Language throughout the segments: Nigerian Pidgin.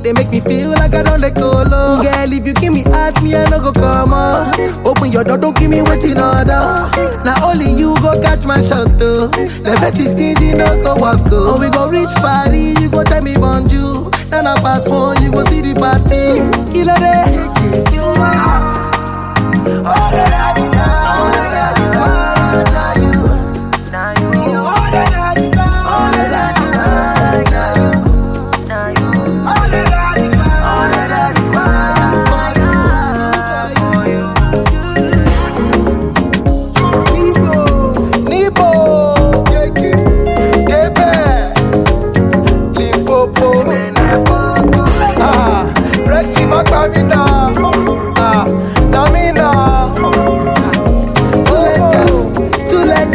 they make me feel like I don't let go low. Girl, if you give me heart, me I no go come on. Open your door, don't give me waiting order. Now only you go catch my shot though. The fetish things you no go walk go. Oh, we go reach party, you go tell me bonjour. Then I pass one, you go see the party. Killer day. You are all that I desire. All that I desire. Now you. You all that I desire. All that I desire. Now you. All that I desire. All that I desire. For you. Nibo. Kebe. Limpopo. Ah, Rexy Makamina. Ah, Namina. Too late,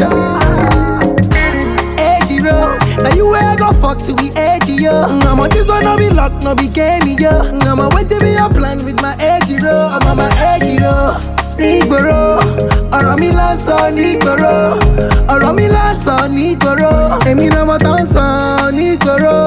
Edgy road. Now you where I go fuck to be edgy, yo. I'm on this one, no be luck, no be game, yo. I'm on wait to be a plan with my edgy road. I'm on my edgy road. Nígboro, ọ̀rọ̀ mi lásán nígboro, ọ̀rọ̀ mi lásán nígboro, èmi náà mo tán sàn nígboro.